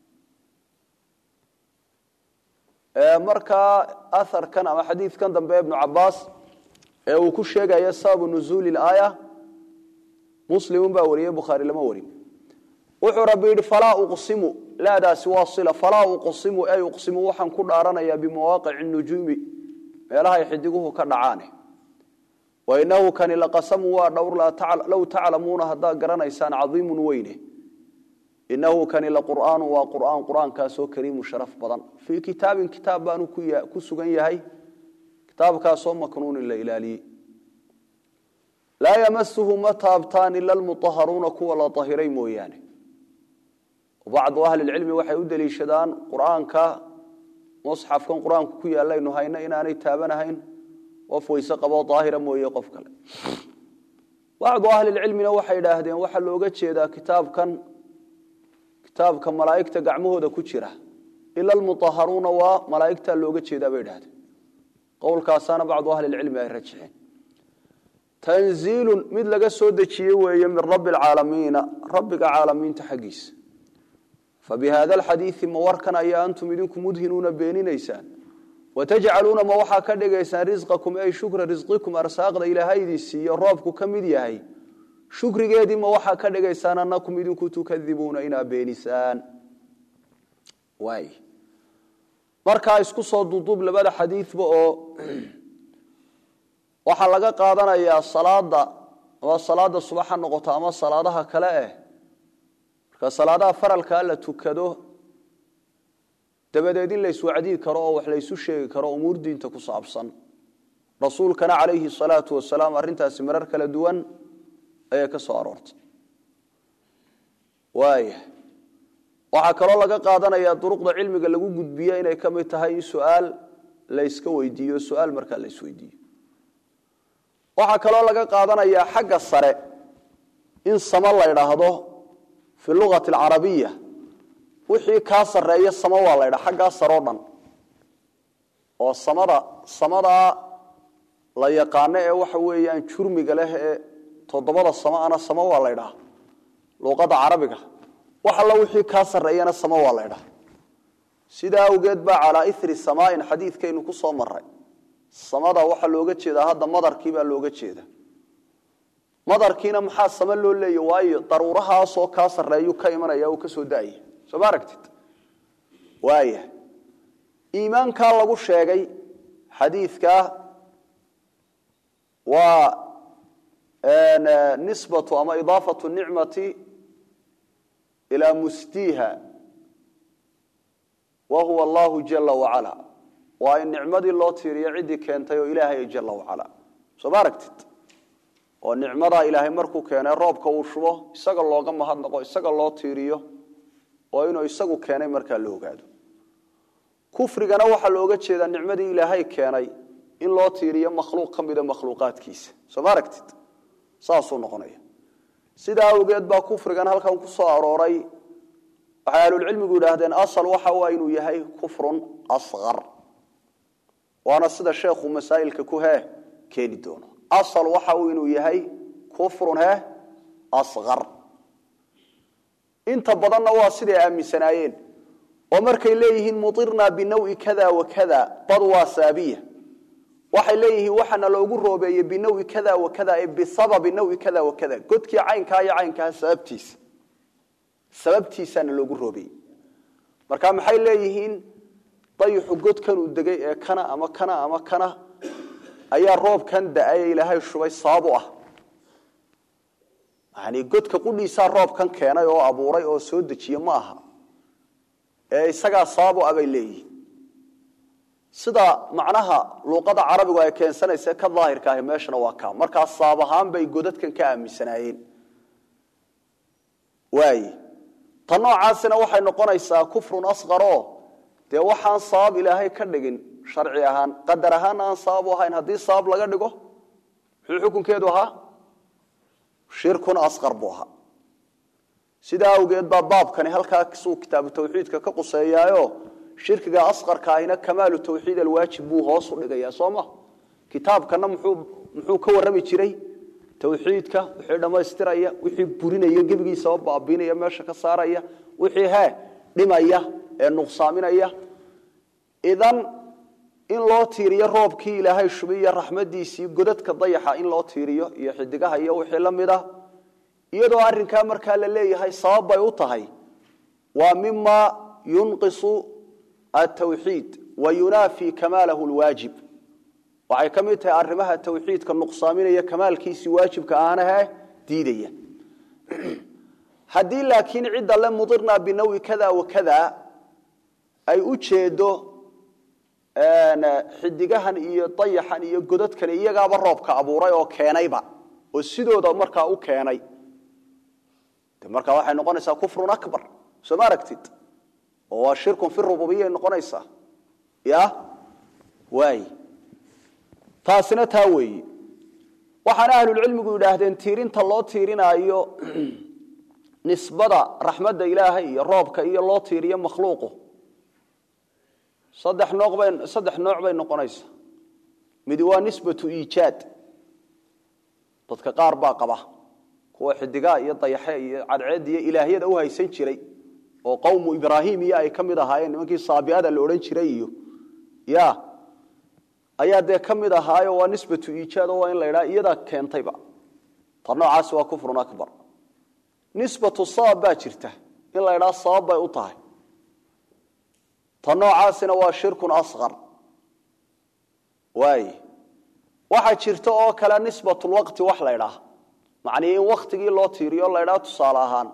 markaa aharkan ama xadiidkan dambe ibnu cabaas ee uu ku sheegaya sababu nuzuuli laaya muslimun baa wariyey bukhaari lama warin wuxuu rabbi yidhi falaa uqsimu laadaasi waa sila falaa uqsimu ay uqsimu waxaan ku dhaaranayaa bimawaaqici nujuumi meelahay xidiguhu ka dhacaane wainahu kani laqasamu waa dhowr low taclamuuna haddaad garanaysaan cadiimun weyne inahu kani laqur'aanu waa qur'aan qur'aankaasoo kariimu sharaf badan fii kitaabin kitaab baanu ku sugan yahay kitaabkaasoo maknuunin la ilaaliyey laa yamasuhu ma taabtaan ila almuطaharuuna kuwa la ahiray mooyaane bacdu ahlilcilmi waxay u deliishadaan qur'aanka musxafkan qur-aanku ku yaalaynu hayno inaanay taabanahayn qof weyse qaboo daahira mooye qof kale bacdu ahlilcilmina waxay idhaahdeen waxaa looga jeedaa kitaabkan kitaabka malaa'igta gacmahooda ku jira ila almuطaharuuna waa malaa'igtaa looga jeedaa bay idhahdeen qowlkaasaana bacdu ahlilcilmi ay rajixeen tanziilun mid laga soo dejiyey weeye min rabbi alcaalamiina rabbiga caalamiinta xaggiisa fabihada alxadiidi ma warkan ayaa antum idinku mudhinuuna beeninaysaan watajcaluuna ma waxaa ka dhigaysaan risqakum ay shukra risqikum arsaaqda ilaahaydii siiyo roobku ka mid yahay shukrigeedii ma waxaa ka dhigaysaan anakum idinku tukadibuuna inaa beenisaan waay markaa isku soo duuduub labada xadiidba oo waxaa laga qaadanayaa salaada ama salaada subax ha noqoto ama salaadaha kale eh marka salaadaha faralkaa la tukado dabadeed in layswacdii karo oo wax laysu sheegi karo umuur diinta ku saabsan rasuulkana calayhi salaatu wasalaam arrintaasi marar kala duwan ayay ka soo aroortay waaya waxaa kaloo laga qaadanayaa duruqda cilmiga lagu gudbiye inay ka mid tahay in su-aal layska weydiiyo su-aal markaa la isweydiiyo waxaa kaloo laga qaadanayaa xagga sare in samo la ydhaahdo fi lugati alcarabiya wixii kaa sareeya samo waa la ydhaa xaggaa saroo dhan oo samada samadaa la yaqaano ee waxa weeyaan jurmiga leh ee toddobada samo ana samo waa la ydhaa luqada carabiga wax alla wixii kaa sareeyana samo waa la ydhaa sidaa awgeed baa calaa iri samaain xadiidkaynu ku soo maray samada waxaa looga jeedaa hadda madarkii baa looga jeeda madarkiina maxaa sama loo leeya waayo daruurahaasoo kaa sareeyu ka imanaya oo kasoo daaya soo ma aragtid waaya iimaankaa lagu sheegay xadiidka waa nisbatu ama idaafatu nicmati ilaa musdiiha wa huwa allahu jala wacala waa in nicmadii loo tiiriyo ciddii keentay oo ilaahay jala wacala soo ma aragtid oo nicmadaa ilaahay markuu keenay roobka uu shubo isaga looga mahadnaqo isaga loo tiiriyo oo inuu isagu keenay markaa la ogaado kufrigana waxaa looga jeedaa nicmadii ilaahay keenay in loo tiiriyo makhluuq ka mida makhluuqaadkiisa soo ma aragtid saasuu noqonaya sidaa awgeed baa kufrigan halkan ku soo arooray waxay ahlulcilmigu yidhaahdeen asal waxa waa inuu yahay kufrun asqar waana sida sheekhu masaa'ilka ku hee keeni doono asal waxa uu inuu yahay kufrun hee asqar inta badanna waa siday aaminsanaayeen oo markay leeyihiin muirnaa binawi kada wa kada bad waa saabiya waxay leeyihiin waxaana loogu roobeeyey binawi kada wa kada ee bisababi nawi kada wa kada godkii caynkaa iyo caynkaa sababtiisa sababtiisaana loogu roobeeyey marka maxay leeyihiin dayixu godkanuu degay ee kana ama kana ama kana ayaa roobkan da-ay ilaahay shubay sabab u ah yani godka qudhiisaa roobkan keenay oo abuuray oo soo dejiye ma aha ee isagaa sabab u ah bay leeyihiin sida macnaha luuqada carabigu ay keensanaysa ka daahirka ahi meeshana waa kaa markaa sabab ahaan bay godadkan ka aaminsanaayeen waaye ta noocaasina waxay noqonaysaa kufrun asqaroo dee waxaan sabab ilaahay ka dhigin sharci ahaan qadar ahaan aan sabab u ahayn haddii sabab laga dhigo muxuu xukunkeedu ahaa shirkun asqar buu ahaa sidaa awgeed baa baabkani halkaasuu kitaabu tawxiidka ka quseeyaayo shirkiga asqarka ahina kamaalu tawxiid alwaajib buu hoos u dhigayaa soo ma kitaabkana muxuu muxuu ka warrami jiray tawxiidka wixii dhammaystiraya wixii burinaya gebigiisaba baabiinaya meesha ka saaraya wixii hee dhimaya ee nuqsaaminaya idan in loo tiiriyo roobkii ilaahay shubay iyo raxmadiisii godadka dayaxa in loo tiiriyo iyo xidigaha iyo wixii la mid ah iyadoo arrinkaa markaa la leeyahay sabab bay u tahay waa mima yunqisu atawxiid wa yunaafi kamaalahu lwaajib waxay ka mid tahay arrimaha tawxiidka nuqsaaminaya kamaalkiisii waajibka aanahe diidaya haddii laakiin cidda le mudirnaa binawi kada wa kada ay u jeedo xidigahan iyo dayaxan iyo godadkan iyagaaba roobka abuuray oo keenayba oo sidooda markaa u keenay de markaa waxay noqonaysaa kufrun akbar soo ma aragtid oo waa shirkun fi rububiya noqonaysaa ya waay taasina taa weeye waxaana ahlulcilmigu yidhaahdeen tiirinta loo tiirinaayo nisbada raxmadda ilaahay iyo roobka iyo loo tiiriyo makhluuqu saddex nooc bay saddex nooc bay noqonaysaa midi waa nisbatu iijaad dadka qaar baa qaba kuwa xidigaa iyo dayaxe iyo cadceed iyo ilaahyada u haysan jiray oo qowmu ibraahim iyo ay ka mid ahaayeen nimankii saabiada la odhan jiray iyo ya ayaa dee ka mid ahaayo waa nisbatu iijaad oo waa in la idhaha iyadaa keentayba ta noocaasi waa kufrun akbar nisbatu sabab baa jirta in la idhaha sabab bay u tahay ta noocaasina waa shirkun asqar waay waxaa jirta oo kale nisbatulwaqti wax la ydhaah macnii in waktigii loo tiiriyo la ydhaha tusaale ahaan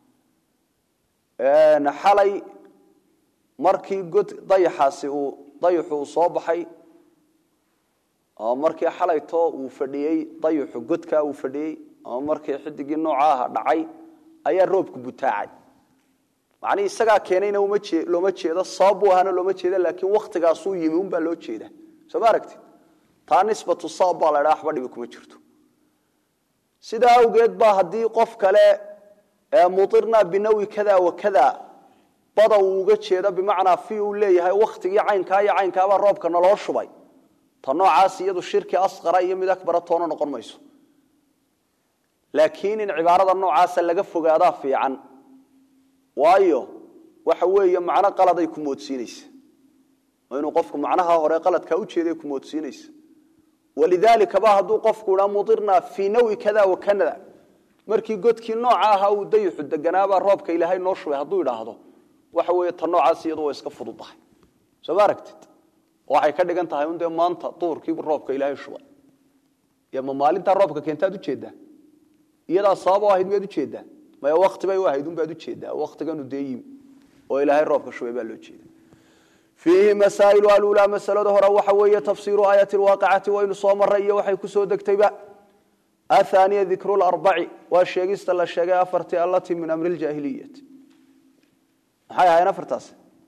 xalay markii god dayaxaasi uu dayaxu uu soo baxay ama markii xalayto uu fadhiyey dayaxu godkaa uu fadhiyey ama markii xidigii nooca aha dhacay ayaa roobku butaacay macnii isagaa keenayna looma jeedo sabab buu ahaana looma jeeda laakiin waktigaasuu yimi unbaa loo jeeda soo ma aragtid taa nisbatu sabab baa la ydhaha waxba dhibi kuma jirto sidaa awgeed baa haddii qof kale muirnaa binawi kada wa kada bada uu uga jeedo bimacnaa fi uu leeyahay waktigii caynkaa iyo caynkaabaa roobka naloo shubay ta noocaas iyadu shirki asqara iyo mid akbara toona noqon mayso laakiin in cibaarada noocaasa laga fogaadaa fiican waayo waxa weeye macno qaladay ku moodsiinaysa oo inuu qofku macnaha hore qaladkaa ujeeday ku moodsiinaysa walidaalika ba hadduu qofku idhaa mudirnaa fii nawi kada wa kanada markii godkii nooca ahaa uu dayixu deganaabaa roobka ilaahay noo shubay hadduu idhaahdo waxa weeye ta noocaas iyadu waa iska fududahay soo ma aragtid waxay ka dhigan tahay un dee maanta duhurkiibu roobka ilaahay shubay y ma maalintaa roobka keentaad ujeeddaa iyadaa sabab u ahayd miyaad ujeeddaa maya wakti bay u ahayd unbaad ujeeddaa waktiganu dee yimi oo ilaahay roobka shubay baa loo jeeda fiihi masaa'ilu alulaa masalada hore waxa weeye tafsiiru aayati lwaaqicati waynu soo maray iyo waxay kusoo degtayba athaniya dikru larbaci waa sheegista la sheegay afartii allatii min amri ljaahiliyati maxay ahaayeen afartaas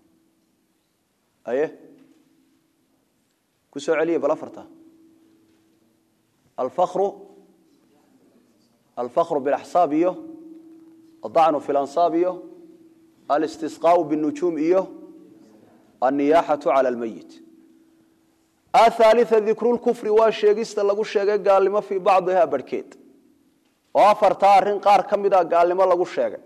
aye ku soo celiya bal afarta alfakru alfakru bilaxsaab iyo adacnu fi lansaab iyo alistisqaau binujuum iyo anniyaaxatu cala almeyit athaalia dikru lkufri waa sheegista lagu sheegay gaalnimo fii bacdiha barhkeed oo afartaa arrin qaar ka mida gaalnimo lagu sheegay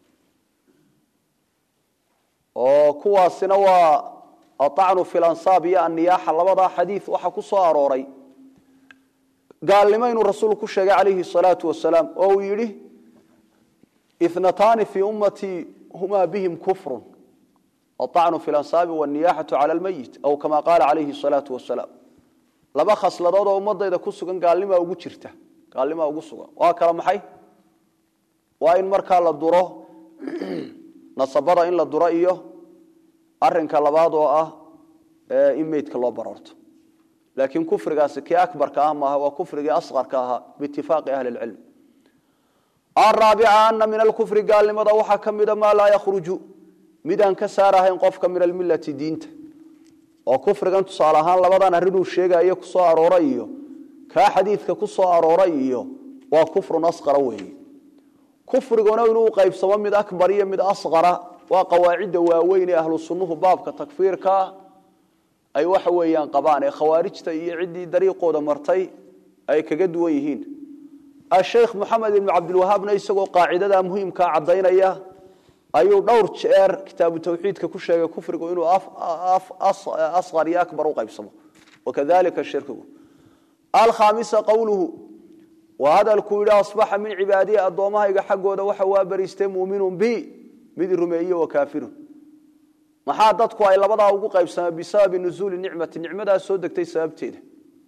oo kuwaasina waa aacnu fi lansaab iyo anniyaaxa labadaa xadiid waxaa ku soo arooray gaalnimo inuu rasuulku ku sheegay calayhi salaatu wasalaam oo uu yidhi ithnataani fii ummatii humaa bihim kufrun aacnu fi lansaabi waniyaxatu cala lmeyit aw kama qaala calayhi salaatu wasalaam laba khasladood oo ummadayda ku sugan gaalnimaa ugu jirta gaalnimaa ugu sugan waa kala maxay waa in markaa la duro nasabada in la duro iyo arinka labaad oo ah in meydka loo baroorto laakiin kufrigaasi kii akbarka ah maaha waa kufrigii asqarka ahaa biitifaaqi ahli lcilm araabica ana min alkufri gaalnimada waxaa ka mida maa laa yakhruju mid aan ka saarahayn qofka min almilati diinta oo kufrigan tusaale ahaan labadan arrinuu sheegayo kusoo arooray iyo kaa xadiidka ku soo arooray iyo waa kufrun asqara weeye kufriguna inuu qaybsamo mid akbar iyo mid asqara waa qawaacidda waaweyn ee ahlu sunnuhu baabka takfiirkaa ay waxa weeyaan qabaan ee khawaarijta iyo ciddii dariiqooda martay ay kaga duwan yihiin asheikh moxamed ibnu cabdilwahaabna isagoo qaacidadaa muhiimkaa caddaynaya ayuu dhowr jeer kitaabu tawxiidka ku sheegay kufrigu inuu asqar iyo akbar u qaybsamo wakadalika shirkigu alkhaamisa qowluhu waa hadalkuu yidhi asbaxa min cibaadiyi addoommahayga xaggooda waxa waa bariistay muuminun bi mid rumeeye wa kaafirun maxaa dadku ay labadaa ugu qaybsameen bisababi nuzuuli nicmati nicmadaa soo degtay sababteeda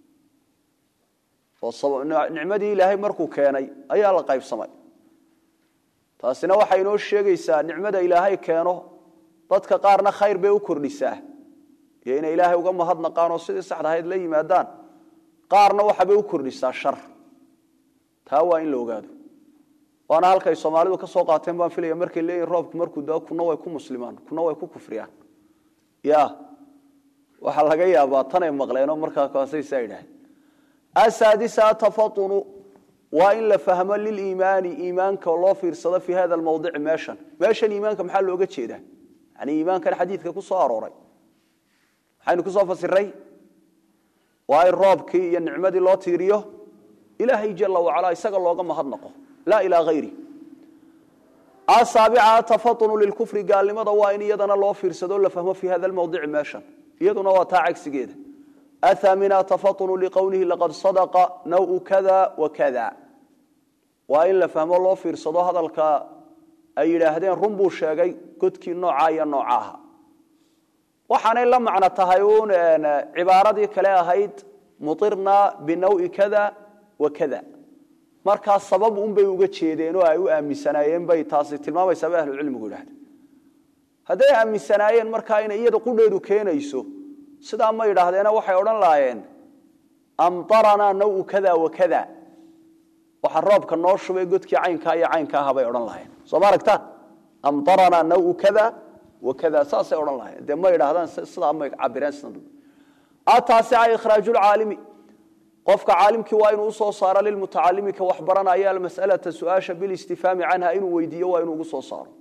oo nicmadii ilaahay markuu keenay ayaa la qaybsamay taasina waxay inoo sheegaysaa nicmada ilaahay keeno dadka qaarna khayr bay u kordhisaa iyo inay ilaahay uga mahadnaqaan oo sidii saxda ahayd la yimaadaan qaarna waxabay u kordhisaa shar taa waa in la ogaado waana halkay soomaalidu ka soo qaateen baan filaya markay leeyihin roobku markuu dao kuna way ku muslimaan kuna way ku kufriyaan ya waxaa laga yaabaa tanay maqleenoo markaa kaasay saa idhaaheen asaadisa tafatunu waa in la fahmo liliimaani iimaanka loo fiirsado fii hada mawdici meeshan meeshan iimaanka maxaa looga jeedaa yani iimaankan xadiidka ku soo arooray maxaynu kusoo fasiray waa in roobkii iyo nicmadii loo tiiriyo ilaahay jala wacala isaga looga mahadnaqo laa ilaa hayri asaabica tafatunu lilkufri gaalnimada waa in iyadana loo fiirsado la fahmo fii hada mawdici meeshan iyaduna waa taa cagsigeeda athamina tafatunu liqowlihi laqad sadaqa nawu kada wa kada waa in la fahmo loo fiirsado hadalka ay yidhaahdeen run buu sheegay godkii noocaa iyo nooca aha waxaanay la macno tahay uun cibaaradii kale ahayd muirna binawi kada wa kada markaa sabab unbay uga jeedeen oo ay u aaminsanaayeen bay taasi tilmaamaysaa bay ahlucilmigu yidhahda hadday aaminsanaayeen markaa inay iyada qudheedu keenayso sidaa ma yidhaahdeena waxay odhan lahaayeen amtaranaa nawu kada wa kada waxa roobka noo shubay godkii caynkaa iyo caynka aha bay odhan lahayeen soo ma aragtaan amtaranaa nawu kada wa kada saasay odhan lahayeen dee ma yidhaahdaan sidaa may cabireen sida ataasica ikhraajulcaalimi qofka caalimkii waa inuu usoo saaro lilmutacalimi ka wax baranaya almas'alata su-aasha bilistifaami canha inuu weydiiyo waa inuu ugu soo saaro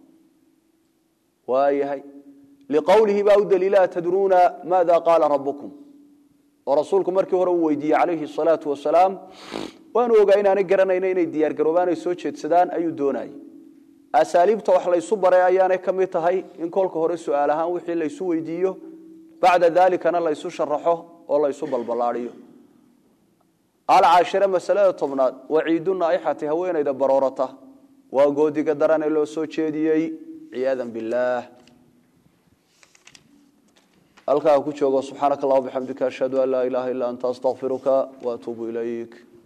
waayahay liqowlihi baa u daliila tadruuna maada qaala rabukum oo rasuulku markii hore uu weydiiyey calayhi salaatu wasalaam waanu ogaa inaanay garanayna inay diyaargaroobaan ay soo jeedsadaan ayuu doonayay asaaliibta wax laysu baray ayaanay ka mid tahay in kolka hore su-aal ahaan wixii laysu weydiiyo bacda dalikana laysu sharaxo oo laysu balballaadiyo alcaashire masalada tobnaad waciidu naaixati haweenayda baroorata waa goodiga darane loo soo jeediyey ciyaadan billaah halkaa ku joogo subxaanaka allah bixamdika ashhadu an laa ilaaha illa anta astaqfiruka waatuubu ilayk